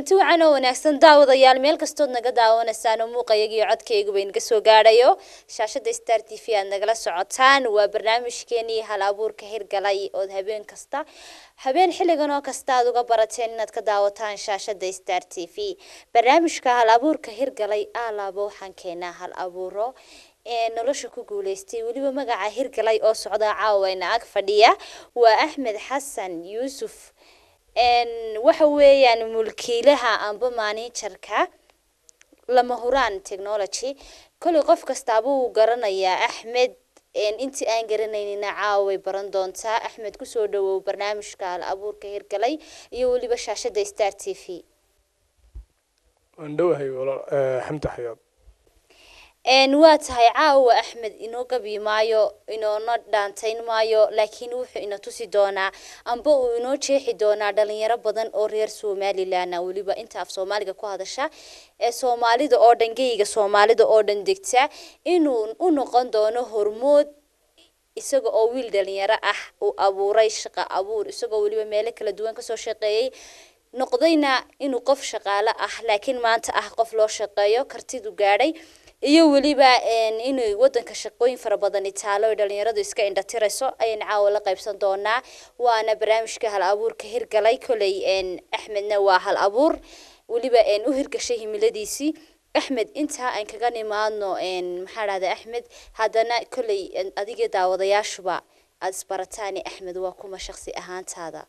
kulanti wacan oo wanaagsan daawadayaal meel kastood naga daawanaysaan oo muuqayagiyo codkayguba inaga soo gaadhayo shaashada star t v aad nagala socotaan waa barnaamijkeenii hal abuurka hirgalay ood habeen kasta habeen xilligan oo kasta aad uga barateen inaad ka daawataan shaashada star t v barnaamijka hal abuurka hirgalay alaaba waxaan keenaa hal abuuro ee nolosha ku guuleystay weliba magaca hirgalay oo socda caawayna ag fadhiya waa axmed xasan yuusuf waxa weeyaan mulkiilaha amba maanijarka lama huraan technology kolley qof kastaaba wuu garanayaa axmed intii aan garanaynina caaway baran doontaa axmed kusoo dhawow barnaamijka hal abuurka hirgalay iyo weliba shaashada star t v waan dhowahay xamdi xayaad waa tahay caawa axmed inoo gabi maayo inoona dhaantayn maayo laakiin wuxuu ina tusi doonaa amba uu inoo jeexi doonaa dhalinyaro badan oo reer somalilan weliba inta af soomaaliga ku hadasha ee soomaalida oo dhan geyga soomaalida oo dhan degta inuu u noqon doono hormood isaga oo wiil dhalinyaro ah uu abuuray shaqa abuur isagoo weliba meelo kala duwan kasoo shaqeeyey noqdayna inuu qof shaqaale ah laakiin maanta ah qof loo shaqeeyo kartidu gaadhay iyo weliba inay wadanka shaqooyin fara badan itaalo ay dhalinyaradu iska indhatirayso ayaan caawa la qaybsan doonaa waana barnaamijka hal abuurka hirgalay koley axmedna waa hal abuur weliba u hirgashay himiladiisii axmed intaa aan kaga nimaadno maxaa dhahda axmed haddana koley adiga daawadayaashuba aada isbarataani axmed waa kuma shaqsi ahaantaada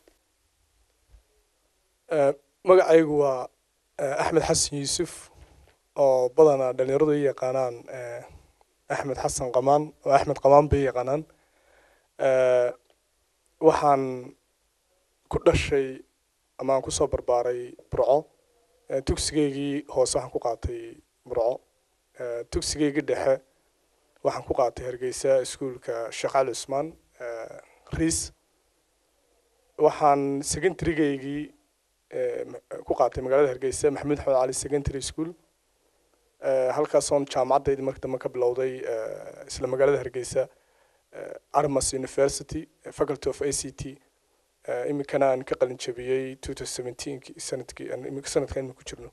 magacaygu waa axmed xasan yuusuf oo badanaa dhalinyaradu ay yaqaanaan axmed xasan qamaan oo axmed qamaan bay yaqaanaan waxaan ku dhashay ama aan kusoo barbaaray burco tugsigeygii hoose waxaan ku qaatay burco tugsigeygii dhexe waxaan ku qaatay hargeysa iskuolka sheekh cali cusmaan riis waxaan secondarygeygii ku qaatay magaalada hargeysa maxamuud axmed cali secondary school halkaasoon jaamacadaydi marka dambe ka bilowday isla magaalada hargeysa armas university faculty of a c t iminkana aan ka qalin jabiyey two thousand seventeenki sanadkii sanadkan imika ku jirno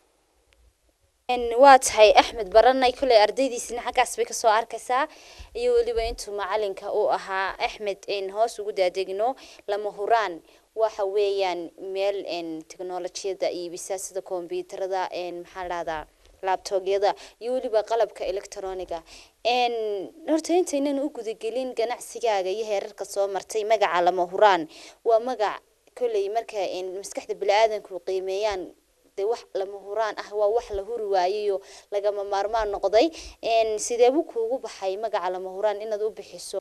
waa tahay axmed baranay kolley ardaydiisina xaggaas bay kasoo arkaysaa iyo weliba intuu macalinka uu ahaa axmed hoos ugu daadegno lama huraan waxa weeyaan meel technolojiyada iibisa sida kombyuutarada maxaa dhahdaa labtogyada iyo weliba qalabka electroniga horta intaynan u gudagelin ganacsigaaga iyo heerarka soo martay magaca lama huraan waa magac kolley marka maskaxda bini-aadanku qiimeeyaan de wax lama huraan ah waa wax la huri waayayo lagama maarmaan noqday sideebuu kuugu baxay magaca lama huraan inaad u bixiso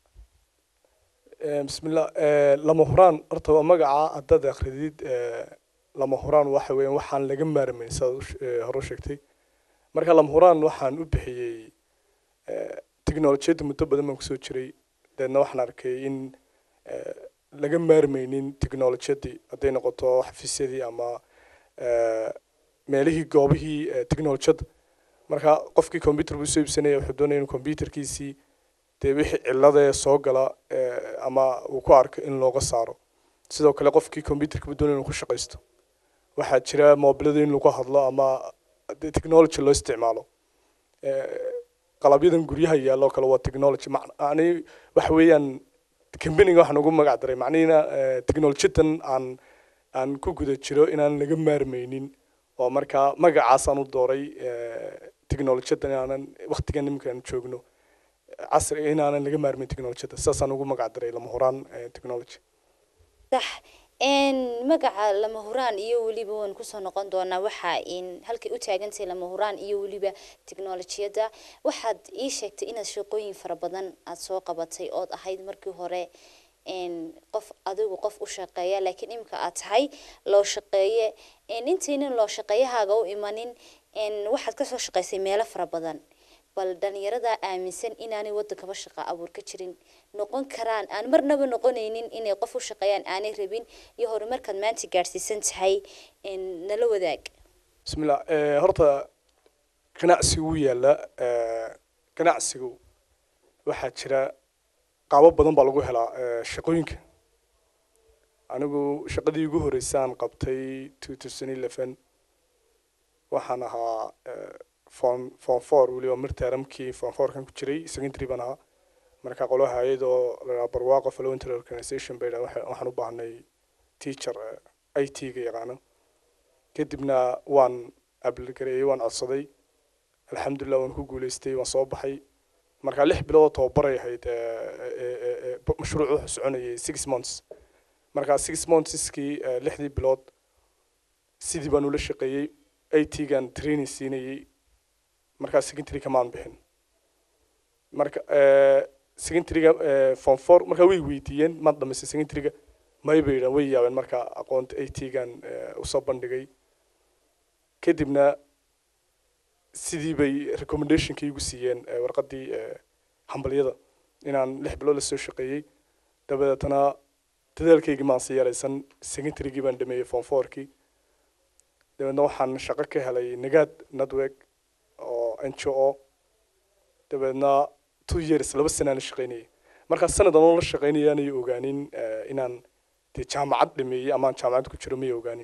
bismillah lama huraan horta waa magaca haddaad akridid lama huraan waxa weeyaan waxaan laga maarmayn saad hore u sheegtay marka lama huraan waxaan u bixiyey technolojiyadda muddo badan baan kusoo jiray deedna waxaan arkay in laga maarmaynin technolojiyadii hadday noqoto xafiisyadii ama meelihii goobihii technolojiyadda marka qofkii computer buu soo iibsanaya wuxuu doonaya in computerkiisii dee wixii cilladee soo gala ama uu ku arko in looga saaro sidoo kale qofkii computerka buu doonaya inuu ku shaqaysto waxaa jira mobilada in lagu hadlo ama technology loo isticmaalo qalabyadan guryaha yaalloo kale waa technology macni waxa weeyaan companiga waxaan ugu magac daray macnihiina technolojiyadan aan aan ku guda jiro inaan laga maarmaynin oo markaa magacaasaan u dooray technolojiyadan inaanan waktigan iminkaan joogno casri inaanan laga maarmayn technolojiyada sidaasaan ugu magac daray lama horaan technology sax magaca lama huraan iyo weliba waan kusoo noqon doonaa waxa halkay u taagantahay lama huraan iyo weliba technolojiyadda waxaad ii sheegtay inaad shaqooyin fara badan aad soo qabatay ood ahayd markii hore qof adigu qof u shaqeeya laakiin imika aad tahay loo shaqeeye intaynan loo shaqeeyahaaga u imanin waxaad kasoo shaqaysay meelo fara badan bal dhalinyarada aaminsan inaanay wadankaba shaqa abuur ka jirin noqon karaan aan marnaba noqonaynin inay qof u shaqeeyaan aanay rabin iyo horumarkaad maanta gaadhsiisan tahay nala wadaag bismillah horta ganacsigu wuu yaallaa ganacsigu waxaa jira qaabo badan baa lagu helaa shaqooyinka anigu shaqadii ugu horreysay aan qabtay two thousand eleven waxaan ahaa form form four weliba mirteramkii form fourkan ku jiray secondary baan ahaa marka qolo hay-ad oo la dhaha barwaaqo voluntary organization bay dhaha waxaan u baahnay teacher i t ga yaqaano kadibna waan abligareeyey waan codsaday alxamdulilah waan ku guuleystay waan soo baxay marka lix bilood oo tababaray ahayd mashruucu wuxuu soconayay six months marka six monthskii lixdii bilood sidii baan ula shaqeeyey i t gan training siinayey markaa secondary kamaan bixin marka secondaryga form four markaa way weydiiyeen maad dhamaysay secondaryga may bay yidhahan way yaabeen marka aqoonta i t gan usoo bandhigay kadibna sidii bay recommendationkii igu siiyeen warqaddii hambalyada inaan lix bilood la soo shaqeeyey dabadeetana dadaalkaygii maan sii yaraysan secondarygii baan dhameeyey form fourkii dabeedna waxaan shaqo ka helay nagaad network oo n g o dabeedna two years laba sanaan la shaqeynayay markaa sanad anoo la shaqeynaya anay ogaanin inaan dee jaamacad dhameeyey amaan jaamacad ku jiro may ogaanin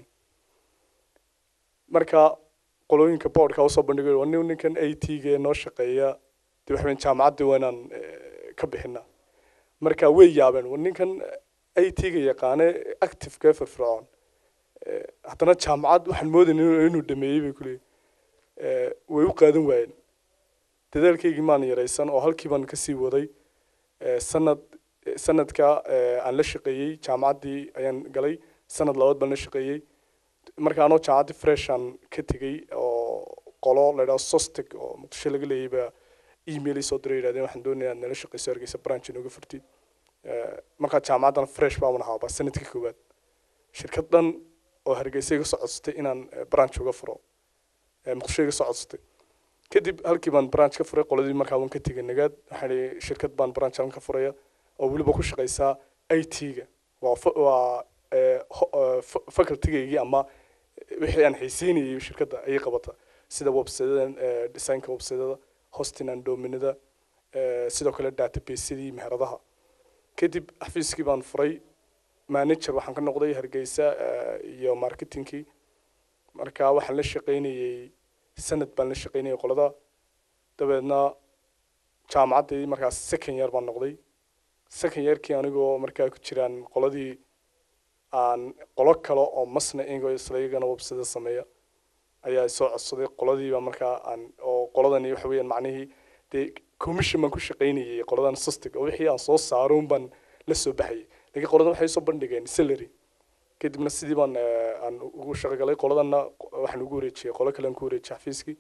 marka qolooyinka boardka usoo bandhigay waa nin ninkan a t ga noo shaqeeya dee waxa weyn jaamacadda waa inaan ka bixina marka way yaabeen waa ninkan a t ga yaqaane activeka firfircoon haddana jaamacad waxaan moodayna inuu dhameeyey bay kuleeyihin way u qaadan waayeen dadaalkaygii maan yaraysan oo halkii baan kasii waday sanad sanadka aan la shaqeeyey jaamacaddii ayaan galay sanad labaad baan la shaqeeyey marka anoo jaamacaddii freshan ka tegey oo qolo la yidhaho sostec oo muqdisho laga leeyay baa email soo diray yidhahdeen waxaan doonayaa inaad nala shaqeyso hargeysa branch inooga furtid markaa jaamacaddan fresh baan ahaaba sanadkii koowaad shirkad dhan oo hargeysa iga soo codsatay inaan branch uga furo muqdisho iga soo codsatay kadib halkii baan branch ka furay qoladii markaa waan ka tegay nagaad waxaan ihi shirkad baan branch aan ka furaya oo weliba ku shaqeysaa i t ga waa waa facultygaygii ama wixii aan xiiseynayay shirkadda ayay qabata sida websitedan designka websiteda hosting and dominida sidoo kale databaseadii meheradaha kadib xafiiskii baan furay manager waxaan ka noqday hargeysa iyo marketingkii marka waxaan la shaqeynayey sanad baan la shaqeynayay qolada dabeedna jaamacaddii markaas second year baan noqday second yearkii anigoo markaa ku jiraan qoladii aan qolo kale oo masna ingo islayagana website sameeya ayaa soo codsaday qoladiiba markaa aan oo qoladani waxa weeyaan macnihii dee commission baan ku shaqeynayay qoladan sustig oo wixii aan soo saaro un baan la soo baxayay laakiin qoladan waxay soo bandhigeen salary kadibna sidii baan aan ugu shaqogalay qoladanna waxaan ugu wareejiyey qolo kale aan ku wareejiyay xafiiskii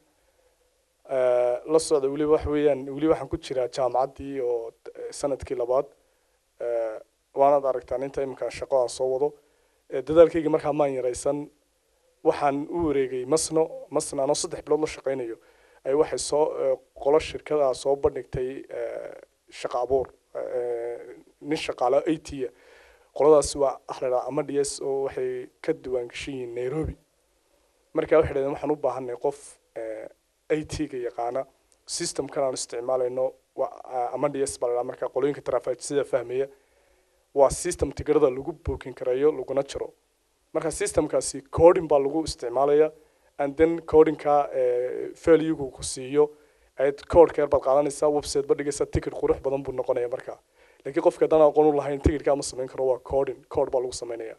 la socda weliba waxa weeyaan weli waxaan ku jiraa jaamacaddii oo sanadkii labaad waanaad aragtaan inta iminkaan shaqo aan soo wado dadaalkayga markaa maan yaraysan waxaan u wareegay masno masna anoo saddex bilood la shaqeynayo ay waxay soo qolo shirkadaa soo bandhigtay shaqo abuur nin shaqaalo a t a qoladaas waa ahladhaa ama d s oo waxay ka diwaan gashan yihiin nairobi marka waxay dhahdeen waxaan u baahanay qof a t ga yaqaana systemkan aan isticmaalayno ama d s baa ladhaa marka qolooyinka trafig sida fahmaya waa system tigirada lagu bookin karayo laguna jiro marka systemkaasi coding baa lagu isticmaalaya and then codingka valuegu ku siiyo ayad codeka yar baad qaadanaysaa website ba dhigaysa ticket qurux badan buu noqonaya marka laakiin qofka haddaan aqoon u lahayn ticketka ma samayn karo waa coding code baa lagu samaynaya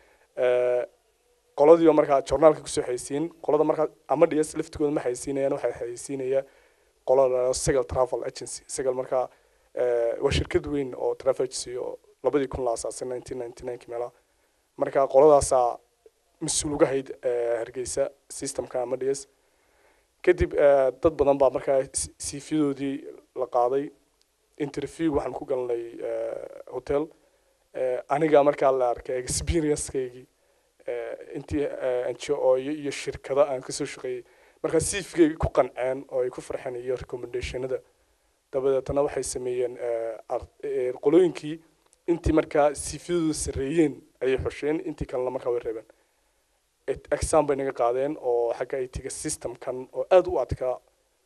qoladiiba markaa journaalka kusoo xaysiin qolada markaa ama ds laftigooda ma xaysiinayaan waxay xaysiinaya qola la segal travel agency segal markaa waa shirkad weyn oo travel agency oo labadii kun la asaasay nineteen ninety nineki meelaha marka qoladaasaa mas-uul uga hayd hargeysa systemka ama ds kadib dad badan baa markaa cvdoodii la qaaday interview waxaan ku galnay hotel aniga markaa la arkay experiencekeygii intii ngo iyo shirkado aan kasoo shaqeeyey markaa cvgeyga ku qanceen oo ay ku farxeen iyo recommendationada dabadeetana waxay sameeyeen qolooyinkii intii markaa cvdooda sareeyeen ayay xosheen intii kalena markaa way reebeen exam bay naga qaadeen oo xagga itiga systemkan oo aada u adkaa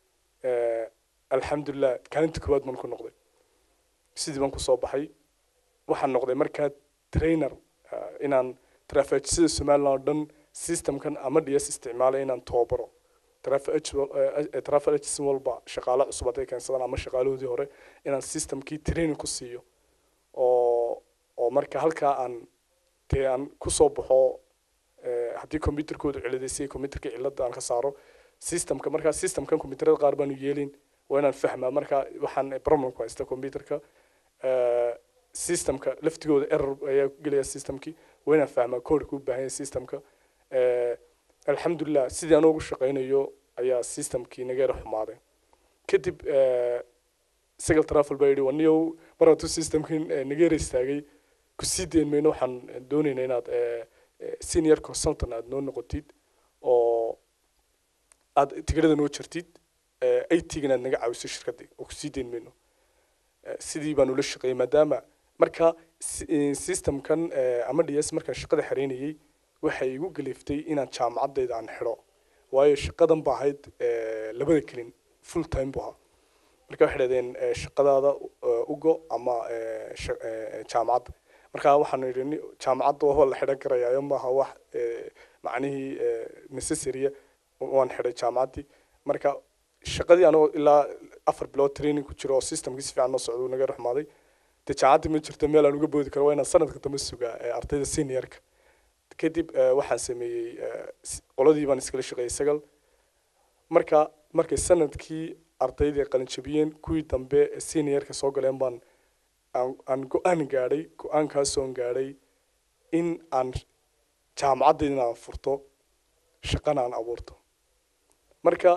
alxamdulilah kaalinta koowaad baan ku noqday sidii baan kusoo baxay waxaan noqday markaa trainer inaan trafajisada somaliland oo dhan systemkan ama ds isticmaalay inaan tababaro travel agent wal- eh, eh, travel agency walba shaqaale cusub hadday keensadaan ama shaqaalahoodii hore inaan systemkii training ku siiyo oo oo marka halkaa aan dee aan kusoo baxo eh, haddii computerkoodu ciladaysay computerka cilada aan ka saaro systemka markaa systemkan computerada qaar baanu yeelin waa inaan fahmaa marka waxaan eh, problem ku haysta computerka eh, systemka laftigooda error ayaa ku gelaya systemkii waa inaan fahmaa codeka u baahan yahay systemka Eh, alxamdulilah sidii aan ugu shaqaynayo ayaa systemkii naga yara xumaaday kadib eh, sagal travel baa yidhi waniyow mar hadduu systemkii eh, naga yara istaagay ku sii dayn mayno waxaan doonaynaa inaad eh, eh, senior consultant aad noo noqotid oo aad tigirada noo jartid eigana aad naga caawiso shirkadii oo ku sii dayn mayno Eh, sidii baan ula shaqeeyey maadaama marka si- eh, systemkan eh, ama ds markaan shaqada xareynayey waxay igu galiftay inaan jaamacadayda aan xidho waayo shaqadan ba ahayd eh, labada kelin full time bu ahaa marka waxay dhahdeen eh, shaqadaada eh, ugo ama eh, sha- eh, jaamacadda marka waxaanu yidhi ni- jaamacadda waa la xidhan karayaayo maaha wax eh, macnihii eh, necessarya waan xidhay jaamacaddii marka shaqadii anigoo ilaa afar bilood training ku jiro oo systemkii si fiican noo socdo uu naga ruxmaaday dee jaamacaddii ma jirto meel aan uga boodi karo waa inaan sanadka dambe sugaa eh, ardayda seniorka kadib eh, waxaan sameeyey eh, s- qoladii baan iskala shaqeeyey sagal marka markay sanadkii ardaydii qalin jabiyeen kuwii dambe ee seniorka soo galeen baan aan aan go-aan gaadhay go-aankaasoon gaadhay in aan jaamacaddayda aan furto shaqana aan abuurto marka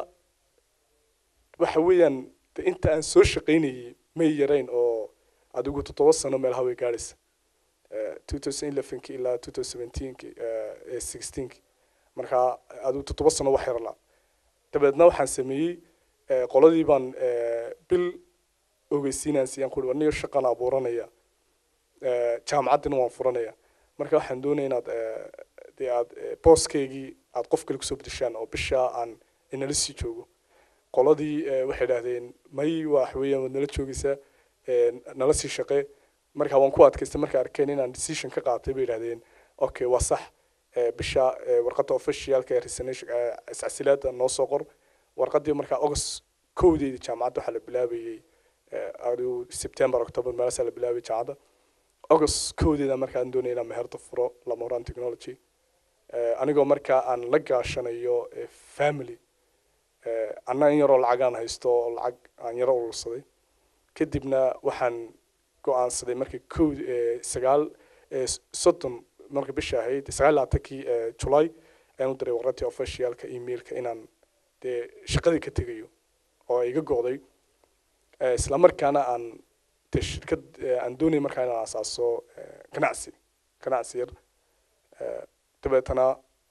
waxa weeyaan de inta aan soo shaqaynayey may yarayn oo adigu toddoba sano meel haway gaadhaysa Eh, 2011 ilaa 2017 eh, 16 marka adigu toddoba sano wax yarla dabeedna waxaan sameeyey eh, qoladii baan eh, bil ogeysiinaan siiyaan kuri aniga shaqan abuuranaya Eh, jaamacaddina waan furanaya marka waxaan doonaya inaad eh, dee aad eh, booskeygii aad qof kale kusoo bedeshaan oo bishaa aan inala sii joogo qoladii eh, waxay idhahdeen may wax weeyaan waad nala joogaysaa eh, nala sii shaqee marka waan ku adkaystay markay arkeen inaan decision ka qaatay bay idhahdeen okay waa sax eh, bisha eh, warqadda officialka ee resignation eh, iscasilaada noo soo qor warqaddii markaa august kowdeedii jaamacadda waxaa la bilaabayey eh, adigu september october meelaasaa la bilaabay jaamacadda august kowdeeda markaan doonaya inaan meherda furo lamoran technology Eh, anigoo markaa aan la gaashanayo eh, family Eh, anna in yaroo lacagaan haysto oo lacag aan yaro urursaday kadibna waxaan go-aansaday markii kow eh, sagaal eh, s- soddon marka bisha ahayd sagaal iyo labaatankii eh, july ayaan u diray warqadii officialka emailka inaan dee shaqadii ka tegayo oo ay iga go'day Eh, isla markaana aan dee shirkad eh, aan doonaya markaa inaan asaaso eh, ganacsi ganacsi yar Eh, dabeetana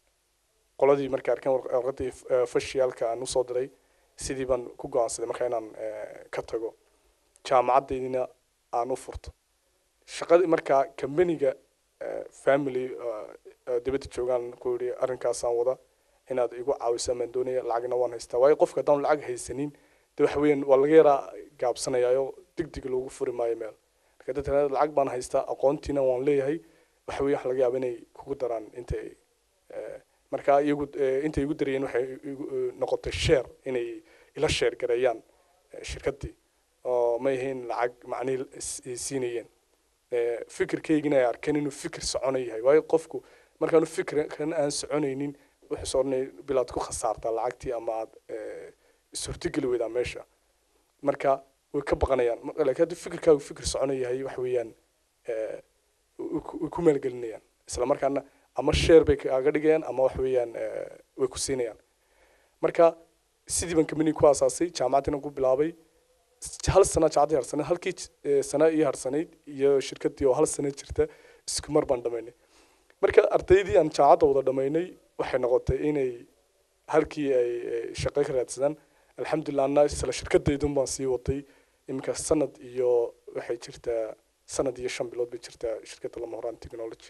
qoladii markay arkeen warq- warqadii eh, officialka aan usoo diray sidii baan ku go-aansaday markaa inaan eh, ka tago jaamacaddaydina aan u furto shaqadii markaa kambaniga family eh, eh, dibadda joogaan ku yidhi arrinkaasaan wada inaad igu caawisaa maan doonaya lacagna waan haystaa waayo qofka haddaan lacag haysanin de waxa weeyaan waa laga yaraa gaabsanayaayo deg deg loogu furi maayo meel marka dadka lacag baan haystaa aqoontiina waan leeyahay waxa weeye waxa laga yaaba inay kugu daraan intay eh, marka iyagu eh, intay igu darayeen waxay igu eh, noqotay share inay ila share gareeyaan eh, shirkaddii oo ma ahayn lacag macnihii is- is siinayeen Eh, fikirkaygina ay arkeen inuu fikir socono yahay waayo qofku markaanu fikirkan aan soconaynin wuxuu soo odhanaya bilaad ku khasaartaa lacagtii ama aad eh, suurtogeli weydaa meesha marka way ka baqanayaan Mar- laakiin haddii fikirkaagu fikir socono yahay waxa weeyaan eh, way ku- way ku maalgelinayaan isla markaana ama share bay kaaga dhigayaan ama waxa weeyaan eh, way ku siinayaan marka sidii baan company ku aasaasay jaamacaddina ku bilaabay hal sana jacaddii harsaneyd halkii eh, sana ii harsanayd iyo shirkaddii oo hal sana jirta isku mar baan dhamaynay marka ardaydii aan jaamacadda wada dhamaynay waxay noqotay inay halkii ay eh, shaqo ka raadsadaan alxamdulilah anna isla shirkadaydun baan sii watay iminka sanad iyo waxay jirtaa sanad iyo shan bilood bay jirtaa shirkadda lamahoraan technology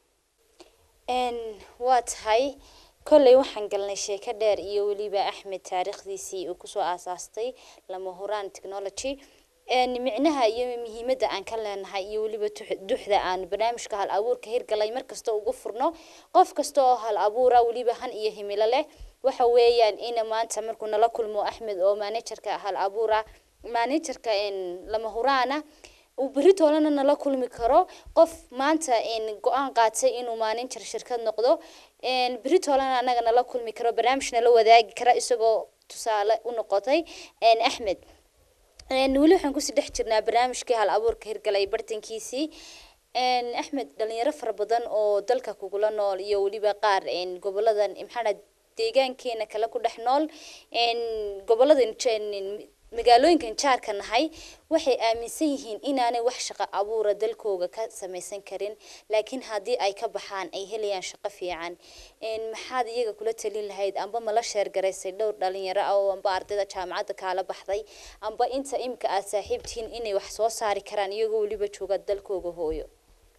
n waa tahay kolley waxaan galnay sheeko dheer iyo weliba axmed taariikhdiisii uu kusoo aasaastay lama huraan technology n micnaha iyo muhiimadda aan ka leenahay iyo weliba tux- duxda aan barnaamijka hal abuurka hirgalay markasta ugu furno qof kasta oo hal abuura weliba han iyo himilo leh waxa weeyaan in maanta markuu nala kulmo axmed oo managerka hal abuura managerka lama huraana uu beri toolana nala kulmi karo qof maanta go-aan qaatay inuu manager shirkad noqdo beri toolana anaga nala kulmi karo barnaamij nala wadaagi kara isagoo tusaale u noqotay axmed weli waxaan kusii dhex jirnaa barnaamijkii hal abuurka hirgalay bartankiisii axmed dhalinyaro fara badan oo dalka kugula nool iyo weliba qaar goboladan maxaa deegaankeena kale ku dhex nool goboladan magaalooyinkan jaarka nahay waxay aaminsan yihiin inaanay wax shaqo abuura dalkooga ka samaysan karin laakiin haddii ay ka baxaan ay helayaan shaqo fiican maxaad iyaga kula talin lahayd amba mala sheergaraysay dhowr dhalinyaro ah oo amba ardayda jaamacadda kaala baxday amba inta imika aad saaxiibtihiin inay wax soo saari karaan iyagoo weliba jooga dalkooga hooyo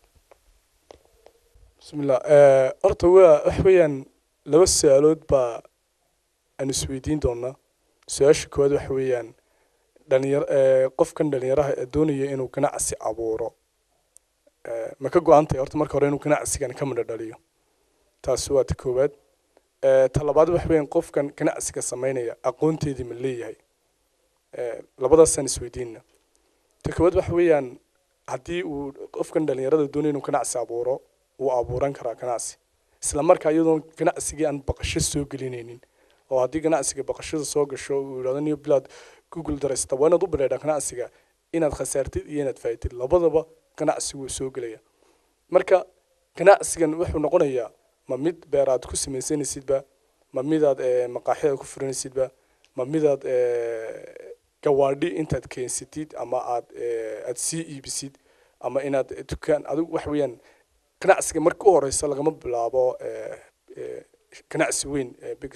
bismillah horta waa wax weeyaan laba su-aalood baa aan isweydiin doonaa su-aasha koowaad waxa weeyaan dhalinyar qofkan dhalinyaraha ee doonaya inuu ganacsi abuuro ma ka go-an tahay horta marka hore inuu ganacsigan ka midho dhaliyo taasi waa ta koowaad ta labaad waxa weeyaan qofkan ganacsiga samaynaya aqoonteedii ma leeyahay labadaasaan isweydiinna ta koowaad waxa weeyaan haddii uu qofkan dhalinyarada doonaya inuu ganacsi abuuro wuu abuuran karaa ganacsi isla markaa iyadoon ganacsigii aan baqasho soo gelinaynin oo haddii ganacsiga baqashada soo gasho uu yidhahdo niyo bilaad google daraysta waa inaad u bilaydhaa ganacsiga inaad khasaartid iyo inaad faa'idid labadaba ganacsigu wuu soo gelaya marka ganacsigan wuxuu noqonayaa ma mid beeraad ku samaysanaysidba ma midaad maqaaxida ku furanaysidba ma midaad gawaadhi intaad keensatid ama aad aad sii iibisid ama inaad dukaan adigu wax weeyaan ganacsiga marka u horeysa lagama bilaabo ganacsi weyn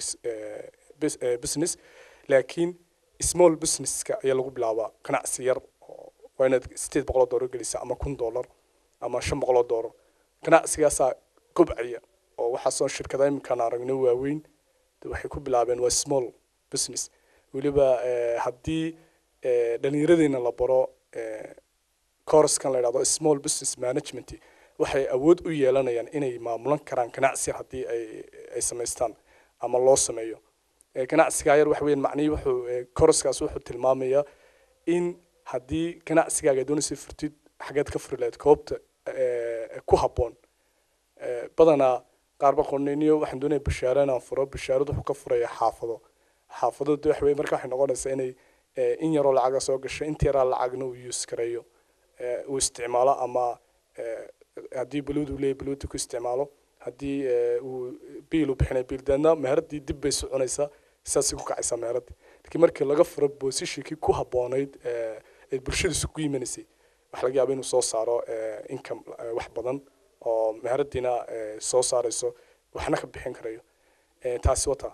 business laakiin small businesska ayaa lagu bilaabaa ganacsi yar waa inaad sideed boqol oo doolar gelisa ama kun doolar ama shan boqol oo doolar ganacsigaasaa kobcaya oo waxaasoo shirkada iminkaan aragno waaweyn waxay ku bilaabeen waa small business weliba haddii dhallinyaradeena la baro coursekan la yidhahdo small business management waxay awood u yeelanayaan inay maamulan karaan ganacsi yar haddii ay ay samaystaan ama loo sameeyo ganacsigaa yar waxa weeyaan macnihii wuxuu koroskaas wuxuu tilmaamayaa in haddii ganacsigaaga doonaysa furtid xageed ka furi lahayd koobta ku habboon badanaa qaarba qornayniyo waxaan doonaya bashaaro inaan furo bashaaradu wuxuu ka furaya xaafado xaafadadu de waxa weye marka waxay noqonaysaa inay in yaroo lacaga soo gasho inta yaraa lacagna uu use gareeyo uu isticmaalo ama haddii buluud uu leeyahy buluudda ku isticmaalo haddii uu biil u bixinay biil deedna meheradii dib bay soconaysaa saasay ku kacaysaa meheradii laakiin markii laga furo boosishikii ku habboonayd ee bulshada isugu yimanaysay waxa laga yaaba inuu soo saaro income wax badan oo meheradiina soo saarayso waxna ka bixin karayo taasi wata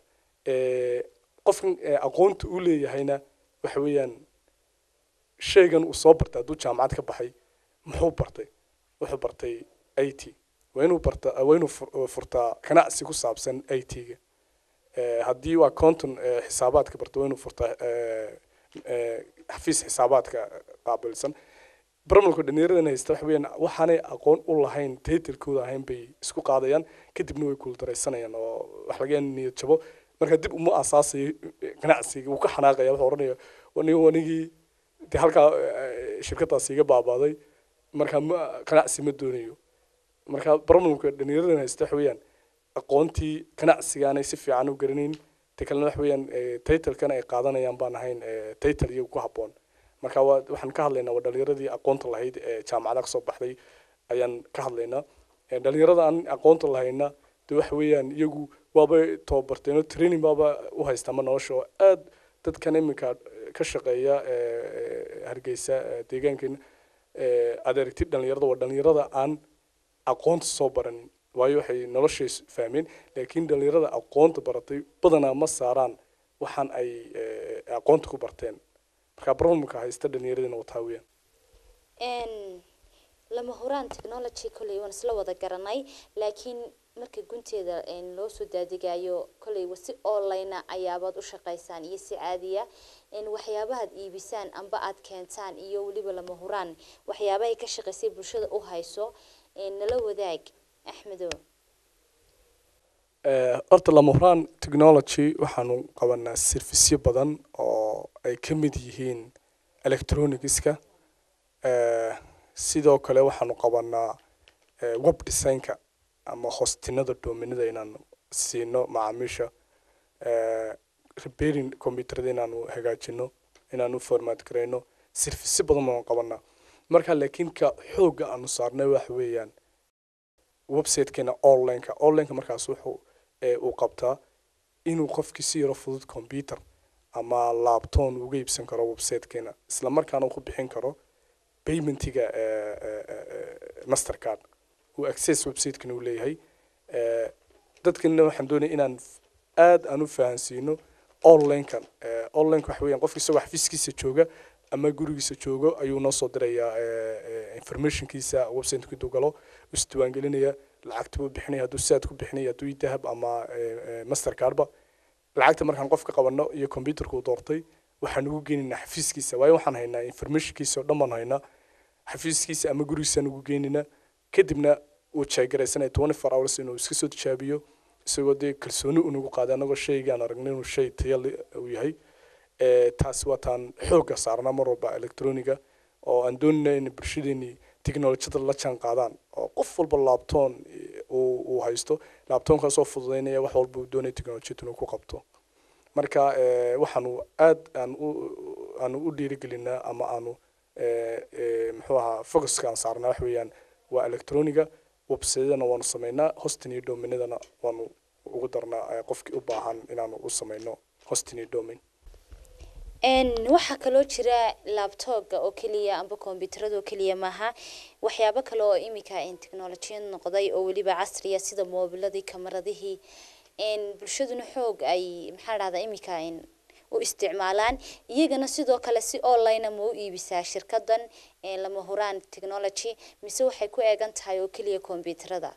qofkan aqoonta uu leeyahayna waxa weeyaan shaygan uu soo bartay hadduu jaamacad ka baxay muxuu bartay wuxuu bartay i t waa inuu barta waa inuu furtaa ganacsi ku saabsan i t-ga haddii waa conton xisaabaadka barta waa inuu furtaa xafiis xisaabaadka qaabilsan barmalku dhalinyaradan haysta waxa weeyaan waxaanay aqoon u lahayn taytalkooda ahayn bay isku qaadayaan kadibna way kuuldaraysanayaan oo wax laga niyad jabo marka dib uma asaasayo ganacsiga wuu ka xanaaqaya wuxuu oranaya anigu anigii de halkaa shirkadaas iga baabaaday marka ma ganacsi ma doonayo marka barmalka dhalinyaradan haysta waxa weeyaan aqoontii ganacsigaanay si fiican u garanayn ta kalena waxa weeyaan taytalkan ay qaadanayaan baan ahayn taytal iyagu ku habboon marka waa waxaan ka hadlaynaa waa dhalinyaradii aqoonta lahayd ee jaamacada kasoo baxday ayaan ka hadlaynaa dhalinyarada aan aqoonta lahayna de waxa weeyaan iyagu waaba tababarteenoo training baaba u haysta ma nolosha oo aad dadkan iminka ka shaqeeya hargeysa deegaankeena aad aragtid dhalinyarada waa dhalinyarada aan aqoonta soo baranin waayo waxay noloshay fahmeen laakiin dhalinyarada aqoonta baratay badanaa ma saaraan waxaan ay aqoonta ku barteen marka problemka haysta dhalinyaradina wataa weeyaan lama huraan technology kolley waan isla wada garanay laakiin marka gunteeda loo soo daadigayo kolley si online ayaabaad u shaqaysaan iyo si caadiya waxyaabahaad iibisaan amba aad keentaan iyo weliba lama huraan waxyaabahay ka shaqaysay bulshada u hayso nala wadaag axmedo horta lama huraan technology waxaanu qabanaa serviceyo badan oo ay ka mid yihiin electronicska sidoo kale waxaanu qabanaa web designka ama hostinada doominada inaanu siino macaamiisha repairing computerada inaanu hagaajino inaanu format garayno serviceyo badan baanu qabanaa marka laakiin ka xoogga aanu saarnay waxa weeyaan websitekeena onlineka onlineka markaas wuxuu uu qabtaa inuu qofkii si yaro fudud computer ama lapton uga iibsan karo websitekeena isla markaana uu ku bixin karo paymentiga mastercard uu access websitekeena uu leeyahay dadkana waxaan doonaya inaan aad aan u fahansiino onlinekan onlineka waxa weeyaan qofki isagoo xafiiskiisa jooga ama gurigiisa joogo ayuu noo soo dirayaa informationkiisa website intuu galo isdiiwaangelinaya lacagta buu bixinaya hadduu saad ku bixinaya hadduu dahab ama mastercardba lacagta markaan qofka qabano iyo computerka uu doortay waxaan ugu geynaynaa xafiiskiisa waayo waxaan haynaa informationkiisa oo dhan baan haynaa xafiiskiisa ama gurigiisaan ugu geynaynaa kadibna uu jeegaraysanaya twenty four hours inuu iska soo tijaabiyo isagoo dee kalsooni unagu qaaday anagoo shaygaan aragnay inuu shay tayale uu yahay taasi waa taan xoogga saarnaa mar walba electroniga oo aan doonayna in bulshadeeni technolojiyada la jaan qaadaan oo qof walba laabtoon uu haysto laabtoonkaasoo fududeynaya wax walba uu doonaya technolojiyada inuu ku qabto marka waxaanu aad aan u aanu u dhiirigelinaa ama aanu muxuu ahaa focuska aan saarnaa wax weeyaan waa electroniga websitedana waanu sameynaa hostin iyo dominadana waanu ugu darnaa qofkii u baahan inaanu u sameyno hostin iyo domin waxaa kaloo jira labtooga oo keliya amba kombyuutarada oo keliya maaha waxyaabo kale oo imika technolojiyad noqday oo weliba casriya sida moobiladii kamaradihii bulshaduna xoog ay maxaa dhahdaa imika u isticmaalaan iyagana sidoo kale si online ma u iibisaa shirkadan lama huraan technology mise waxay ku eegan tahay oo keliya kombyuutarada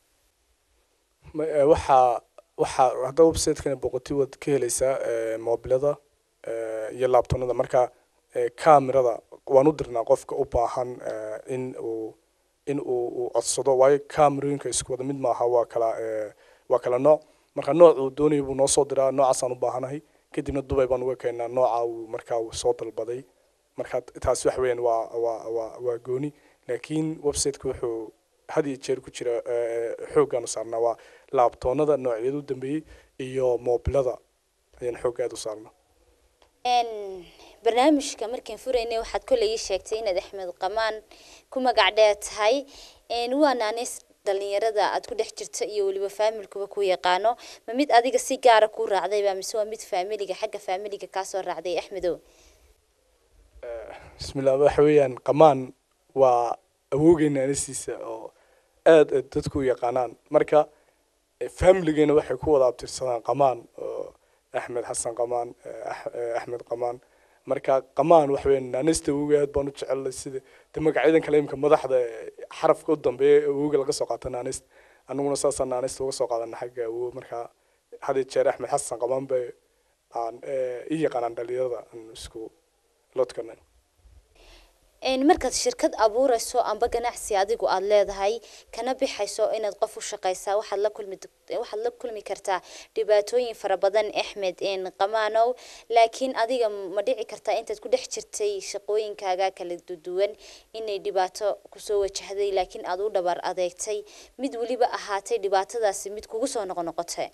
waxaa waxaa hadda websitekana boqoti waad ka helaysaa moobilada iyo laabtonada marka camerada waan u dirnaa qofka u baahan in uu in uu uu codsado waayo camerooyinka isku wada mid maaha waa kala waa kala nooc marka nooc uu doonaya buu noo soo diraa noocaasaan u baahanahay kadibna dubay baan uga keenaa nooca uu markaa uu soo dalbaday marka taasi wax weeyaan waa waa waa waa gooni laakiin websiteka wuxuu had iyo jeer ku jira xooggaanu saarnaa waa laabtoonada noocyada u dambeeyey iyo moobilada ayaan xoog aada u saarnaa barnaamijka markaan furaynay waxaad koley ii sheegtay inaad axmed qamaan ku magac dheer tahay waa naaneys dhalinyarada aad ku dhex jirta iyo weliba faamilkuba ku yaqaano ma mid adiga si gaara ku raacdayba mise waa mid faamiliga xagga faamiliga kaasoo raacday axmedow bismillah waxa weeyaan qamaan waa awoogeena anasiisa oo aada dadku u yaqaanaan marka faamiligeyna waxay ku wada abtirsadaan qamaan oo axmed xasan qamaan axmed qamaan marka qamaan waxa weeyaan naanista awooga aad baan u jecelnay sida de magacyadan kale imika madaxda xarafka u dambeeya awooga laga soo qaato naanist anaguna saasaan naanista uga soo qaadana xagga awoog marka had iyo jeer axmed xasan qamaan bay aan ii yaqaanaan dhalinyarada aan isku lodkana markaad shirkad abuurayso amba ganacsi adigu aada leedahay kana bixayso inaad qof u shaqaysaa waxaad la kulmi waxaad la kulmi kartaa dhibaatooyin fara badan axmed qamaanow laakiin adiga ma dhici kartaa intaad ku dhex jirtay shaqooyinkaaga kala duwan inay dhibaato kusoo wajahday laakiin aada u dhabar adeegtay mid weliba ahaatay dhibaatadaasi mid kugu soo noqonoqotay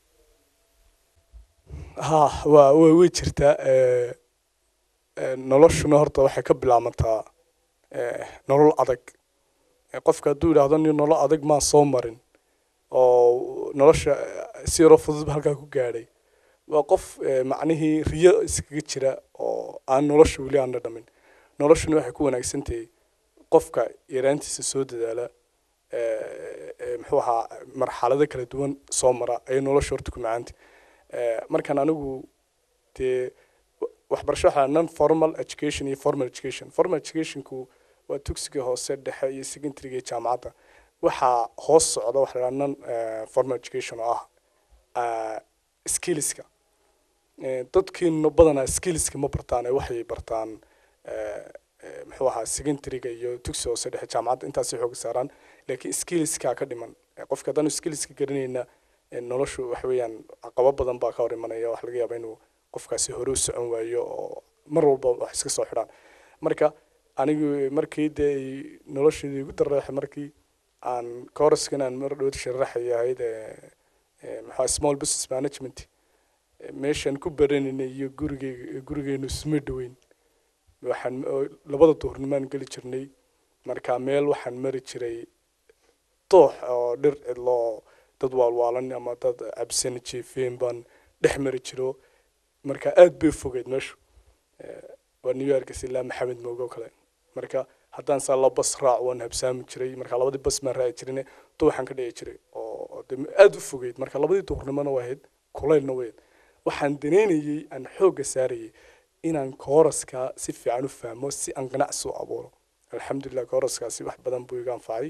ha waa wa way jirtaa noloshuna horta waxay ka bilaabantaa nolol adag qofka hadduu yidhaahdo nin nolol adag maan soo marin oo nolosha si yaroo fududba halkaa ku gaadhay waa qof macnihii riyo iskaga jira oo aan nolosha weli aana dhamin noloshuna waxay ku wanaagsan tahay qofka yaraantiisa soo dadaala muxuu ahaa marxalado kala duwan soo mara ayay nolosha horta ku macaanta markaan anigu dee waxbarasho waxaa non formal education iyo formal education formal educationku waa dugsiga hoose dhexe iyo secondaryga iyo jaamacadda waxaa hoos socda waxa la non formal education oo ah skillska dadkiina badanaa skillska ma bartaan waxay bartaan muxuu ahaa secondaryga iyo dugsiga hoose dhexe jaamacadda intaasay xooga saaraan laakiin skillskaa ka dhiman qofka haddaanu skillska garanayna noloshu waxa weeyaan caqabo badan baa ka hor imanaya waxa laga yaabaa inuu qofkaasi hore u socon waayo oo mar walba wax iska soo xidhaan marka anigu markii dee nolosheedii igu dareexay markii aan kooraskan aan mar dhowd sharaxay ahayd maxaa small business management meeshaan ku baranaynay iyo gurigeyga gurigeenu isma dhoweyn waxaan labada duhurnimaan geli jirnay marka meel waxaan mari jiray doox oo dhir cidloo dad waalwaalan ama dad cabsan jiifeen baan dhex mari jiro marka aad bay fogeyd meeshu waa new york ilaa maxamed mooge oo kale marka haddaan saa la bas raac waan habsaami jiray marka labadii bas maan raaci jirine duuxaan ka dhici jiray oo aad u fogeyd marka labadii duhurnimona waa ahayd kulaylna wayd waxaan daneynayey aan xoogga saarayay inaan kooraska si fiican u fahmo si aan ganacsi u abuuro alxamdulilah kooraskaasi wax badan buu iga anfacay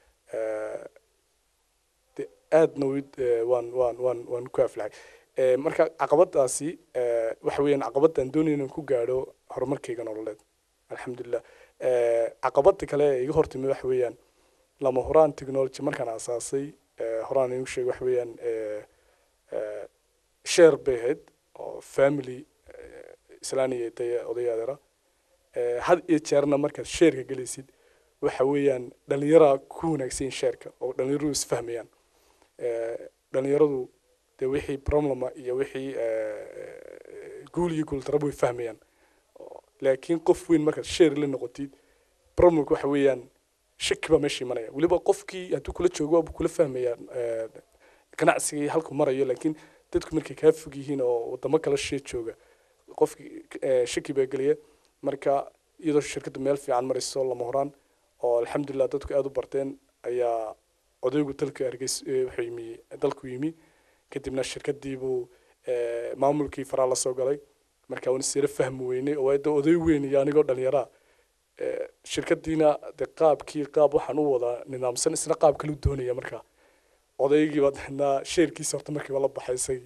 aadna waan waan waan waan ku aflaxay marka caqabadaasi waxa weeyaan caqabadaan doonaya inaan ku gaadho horumarkayga nololeed alxamdulilah caqabada kale ee iga hortimi waxa weeyaan lama horaan technology markaan aasaasay horaan igu sheegay waxa weeyaan share bay ahayd oo family islaaniya daya odayaadera had iyo jeerna markaad sheerka gelaysid waxa weeyaan dhalinyara ku wanaagsan sheerka oo dhalinyaradu isfahmayaan dhalinyaradu dee wixii problema iyo wixii guul iyo guuldaraba way fahmayaan laakiin qof weyn markaad sheer la noqotid problemka waxa weeyaan shaki baa meesha imanaya weliba qofkii hadduu kula joogo waabuu kula fahmayaa ganacsigii halku marayo laakiin dadku markay kaa fog yihiin oo wadamo kala shee jooga qofkii shaki baa gelaya marka iyadoo shirkaddu meel fiican marayso lama horaan oo alxamdulilah dadku aada u barteen ayaa odaygu dalka hargeys wuxuu yimi dalku yimi kadibna shirkadiibuu maamulkii faraa la soo galay marka waan isira fahmi weynay oo da oday weyn iyo anigoo dhalinyaraa shirkadiina de qaabkii qaab waxaan u wadaa nidaamsan isna qaab kale u doonaya marka odaygiiba dana sheerkiisa horta markiiba la baxay isagii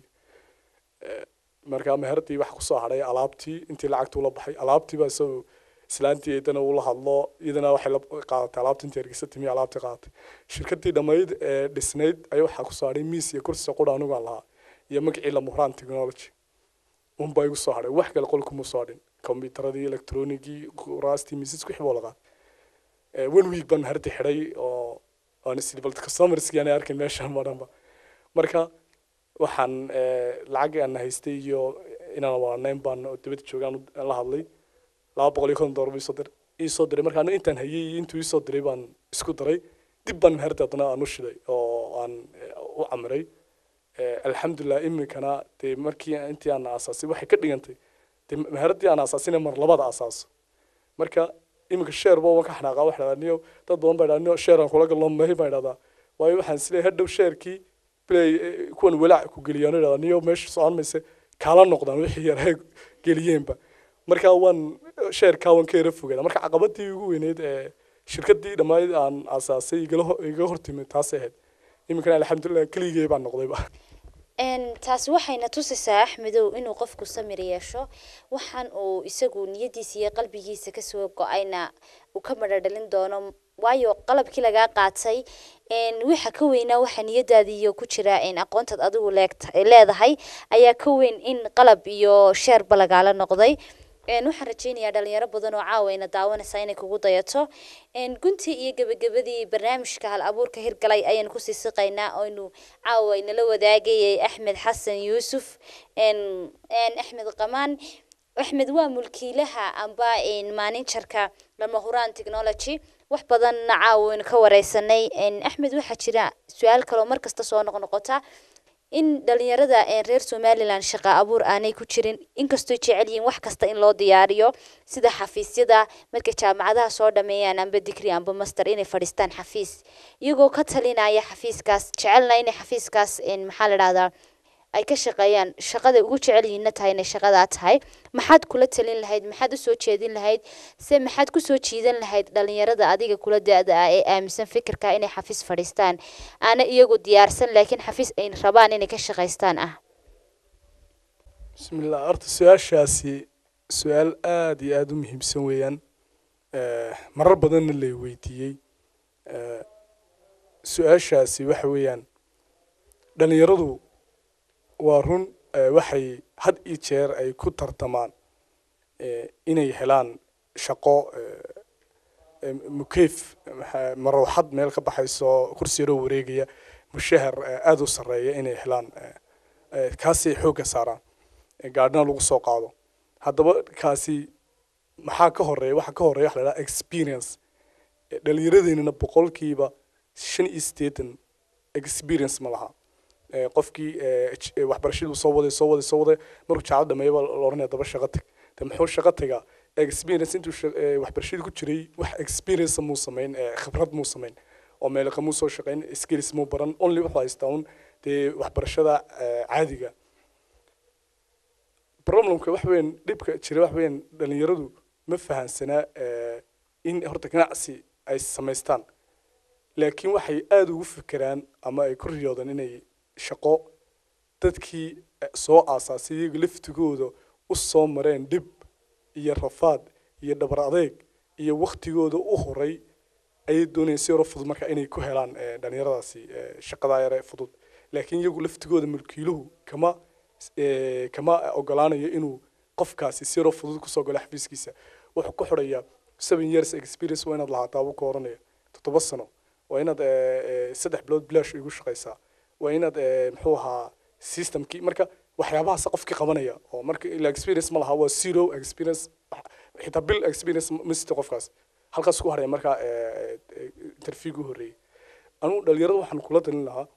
marka meheradii waxa kusoo hadhay alaabtii intii lacagta ula baxay alaabtii baa isagoo islaantii eedana ula hadlo iyadana waxay la qaadatay alaabtii intii hargeysa timi alaabtii qaadatay shirkadii dhammayd ee dhisnayd ayaa waxaa kusoo hadhay miis iyo kursi qura anigu aan lahaa iyo magacii lamuhraan technology unbaa igu soo hadhay wax kale qolkuma soo hadhin kombyuutaradii electronigii kuraastii miisasku wixii baa la qaaday one week baan meheradii xidhay oo aan isiri bal customerskii aanay arkin meeshaan madhanba marka waxaan lacag aan haystay iyo inaan waanayn baan dibadda joogaan la hadlay laba boqol iyo konton doolar buu isoo diray iisoo diray marka aniga intaan hayay iyo intuu iisoo diray baan isku daray dib baan meherda haddana aan u shiday oo aan u camiray alxamdulilah iminkana dee markii intii aan aasaasay waxay ka dhigantay dee meheradii aan aasaasina mar labada asaaso marka iminka sheer ba waan ka xanaaqa waxa dhahdaa niyo dad badan baa dhahdaa niyo sheer aan kula galno mahi baan dhahdaa waayo waxaan isleeyahay hadhow sheerkii bilay kuwan walaac ku geliyaan dhahdaa niyo meesha socon mayse kaala noqdaan wixii yaraa geliyeenba marka waan sheerkaa waan ka yara fogaada marka caqabadii ugu weyneyd ee shirkadii dhammayd aan aasaasay iga hortimi taasay ahayd iminkana alxamdulilah keligey baan noqdayba taasi waxayna tusaysaa axmedow inuu qofku samir yeesho waxaan uu isagu niyadiisa iyo qalbigiisa kasoo go-ayna uu ka madhadhalin doono waayo qalabkii lagaa qaatay waxa ka weynaa waxa niyadaadiiyo ku jira aqoontaad adigu leedahay ayaa ka weyn in qalab iyo sheerba lagaala noqday waxaan rajeynayaa dhalinyaro badan oo caawa ina daawanaysaa inay kugu dayato guntii iyo gebagabadii barnaamijka hal abuurka hirgalay ayaan kusii siqaynaa oynu caawa inala wadaagayay axmed xasan yuusuf axmed qamaan axmed waa mulkiilaha amba maaninjarka lama huraan technology wax badanna caawa waynu ka wareysanay axmed waxaa jira su-aal kaloo markasta soo noqnoqota in dhalinyarada reer somalilan shaqa abuur aanay ku jirin inkastoo jecel yihiin wax kasta in loo diyaariyo sida xafiisyada markay jaamacadaha soo dhameeyaan amba digri amba master inay fadhiistaan xafiis iyagoo ka talinaya xafiiskaas jecelna inay xafiiskaas maxaa la dhahdaa ay ka shaqeeyaan shaqada ugu jecel yihiinna tahay inay shaqadaa tahay maxaad kula talin lahayd maxaad usoo jeedin lahayd se maxaad kusoo jiidan lahayd dhalinyarada adiga kula da-da ah ee aaminsan fikirka inay xafiis fadhiistaan aana iyagu diyaarsan laakiin xafiis ay rabaan inay ka shaqaystaan ah bismillah horta su-aashaasi su-aal aada iyo aada u muhiimsan weeyaan marar badanna lay weydiiyey su-aashaasi waxa weeyaan dhalinyaradu waa run eh, waxay had iyo jeer ay ku tartamaan eh, inay helaan shaqo eh, eh, mukeyf maxaa- marooxad meel ka baxayso kursi yaroo wareegaya mushahar eh, aada u sarreeya inay helaan eh, eh, kaasay xoogga saaraan eh, gaadhina lagu soo qaado haddaba kaasi maxaa ka horeeya waxaa ka horeeya waxa la dhaha experience Eh, dhallinyaradeennana boqolkiiba shan iyo siddeetan experience ma laha Eh, qofkii eh, j- eh, waxbarashaduu soo waday soo waday soo waday markuu jaacad dhameeya baa la oranaya daba shaqo tag de muxuu shaqo tagaa experience intuu sha- eh, waxbarashadii ku jiray wax experience muu samayn eh, khibrad muu samayn oo meelaqa muu soo shaqayn skills muu baran only wuxuu haystaa un dee waxbarashada eh, caadiga problemka wax weyn dhibka jira wax weyn dhalinyaradu ma fahansanaa eh, in horta ganacsi ay samaystaan laakiin waxay aada ugu fikiraan ama ay ku riyoodaan inay shaqo dadkii eh, soo aasaasay iyaga laftigooda u soo mareen dhib iyo rafaad iyo dhabar adeeg iyo waktigooda u horay ayay doonayaan si yaro fudud marka inay ku helaan eh, dhalinyaradaasi eh, shaqadaa yare fudud laakiin iyagu laftigooda mulkiiluhu kama eh, kama ogolaanayo inuu qofkaasi si yaro fudud kusoo galo xafiiskiisa wuxuu ku xidhayaa seven years experience waa inaad lahaataa buu ka oranaya toddoba sano waa inaad eh, eh, saddex bilood bilaash igu shaqaysaa waa inaad eh, muxuu ahaa systemkii marka waxyaabahaas qofkii qabanaya oo marka ila experience ma laha waa zero experience xitaa bil experience ma sita qofkaas halkaas ku haraya marka eh, eh, interviewga u horreeyey anugu dhalinyarada waxaan kula talin lahaa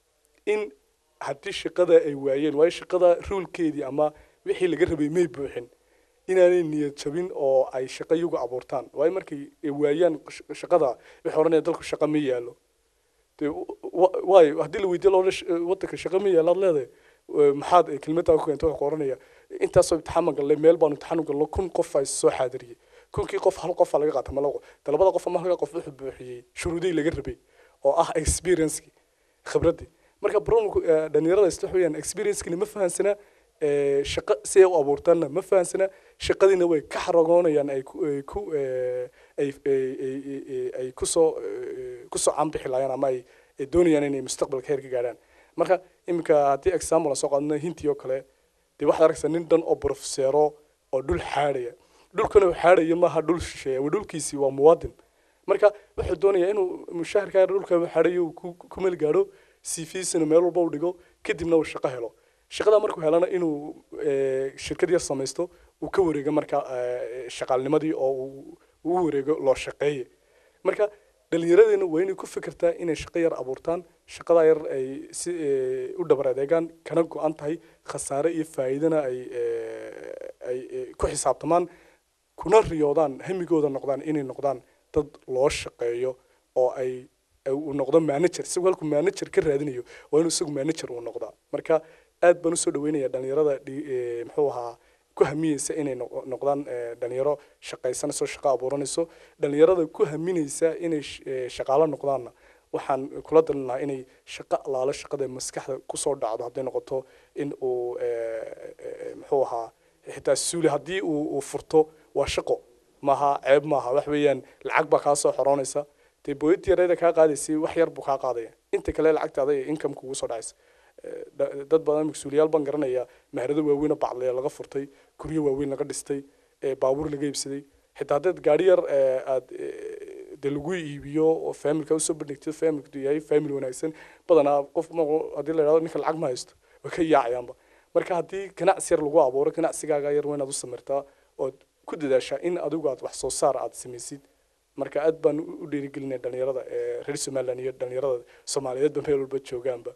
in haddii shaqada ay waayeen waayo shaqada ruulkeedii ama wixii laga rabay may buuxin inaanay niyad jabin oo ay shaqo iyagu abuurtaan waayo markay ay waayaan sh- shaqada waxay odhanaya dalku shaqo ma yaalo dee wa- waayo haddii la weydiiyo loola wadanka shaqo ma yaalo aad leedahay eh, maxaad eh, kelmaddaa ku keenta wuxuu ku oranaya intaasoo imtixaan gallay meel baanu imtixaan u galno kun qof ay soo xaadiriyey kunkii qof hal qofa laga qaata ma labo de labada qof ama halka qof wuxuu buuxiyey shuruudihii laga rabay oo ah experiencekii khibraddii marka problemku eh, dhalinyarada isla wax weeyaan experiencekina ma fahansana eh, shaqo si ay u abuurtaanna ma fahansana shaqadiina way ka xaragoonayaan ay ku ay ku eh, ay ay- ay- ay- ay kusoo eh, kusoo caanbixi laayaan ama ay ay doonayaan inay mustaqbalka heer ka gaadhaan marka iminka haddii example aan soo qaadno hintii oo kale dee waxaad arkaysaa nin dhan oo profeseero oo dhul xaadhaya dhulkana uu xaadhaya maaha dhul shisheeya waa dhulkiisii waa muwaadin marka wuxuu doonayaa inuu mushaharka dhulka uu xaadhayo uu ku ku meel gaadho cvsina meel walba u dhigo kadibna uu shaqo helo shaqada markuu helana inuu eh, shirkad yar samaysto uu ka wareego marka eh, shaqaalnimadii oo uu uu u wareego loo shaqeeye marka dhallinyaradeena waa inay ku fikirtaa inay shaqo yar abuurtaan shaqada yar ay si eh, u dhabar adeegaan kana go-an tahay khasaare iyo faa'iidana ay eh, ay eh, ku xisaabtamaan kuna riyoodaan hamigooda noqdaan inay noqdaan dad loo shaqeeyo oo ay ay uu noqdo manager isagu halkuu manager ka raadinayo waa inuu isagu manager uu noqdaa marka aad baan usoo dhaweynaya dhalinyarada dhi- eh, muxuu ahaa ku hamiyeysa inay noq- noqdaan eh, dhalinyaro shaqaysanayso shaqo abuuranayso dhalinyarada ku haminaysa inay sh- eh, shaqaalo noqdaanna waxaan kula dalin lahaa inay shaqo allaalo shaqada maskaxda kusoo dhacdo hadday noqoto in uu eh, eh, muxuu ahaa xitaa suuli haddii uu uu furto waa shaqo maaha ceeb maaha wax weeyaan lacag baa kaa soo xoroonaysa dee booyadii yarayda kaa qaadaysay wax yar buu kaa qaadaya inta kale lacagtaada iyo income kugu soo dhacaysa Eh, da- dad badan mas-uuliyaal baan garanaya maharado waaweyn oo bacdleya laga furtay guryo waaweyn laga dhistay eh, baabuur laga iibsaday xitaa haddaad gaari yar eh, aad eh, dee lagu iibiyo oo familka usoo bandhigtid familku yahay family wanaagsan badanaa qof ma haddii la yidhahdo ninka lacag ma haysto way ka yaacayaanba marka haddii ganacsi yar lagu abuuro ganacsigaaga yar waa inaad u samirtaa ood ku dadaashaa in adigu aad wax soo saar aad samaysid marka aad baan u u dhiirigelinaya dhalinyarada ee reer somaliland iyo dhalinyarada soomaaliyeedba meel walba joogaanba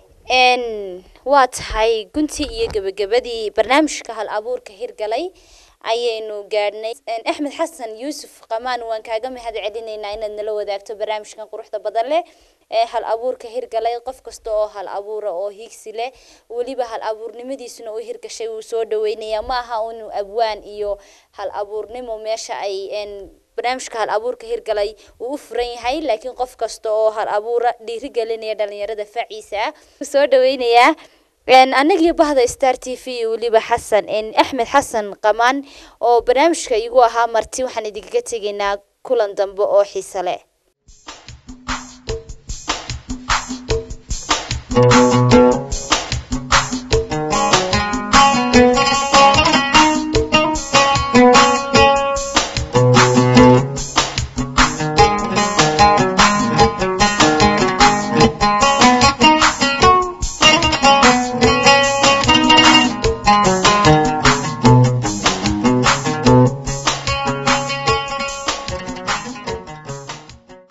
n waa tahay guntii iyo gebagabadii barnaamijka hal abuurka hirgalay ayaynu gaadhnay Een, axmed xasan yuusuf qamaan waan kaaga mahad celinaynaa inaad nala wadaagto barnaamijkan quruxda badan leh ee hal abuurka hirgalay qof kasta oo hal abuura oo hiigsi leh weliba hal abuurnimadiisuna u hirgashay wuu soo dhaweynayaa ma aha unu abwaan iyo hal abuurnimo meesha ay een, barnaamijka hal abuurka hirgalay wuu u furan yahay laakiin qof kasta oo hal abuura dhiirigelinaya dhalinyarada faciisa ah wuu soo dhaweynayaa Een, anagii bahda star t v iyo weliba xasan een, axmed xasan qamaan oo barnaamijka igu ahaa marti waxaan idinkaga tegaynaa kulan dambe oo xiise leh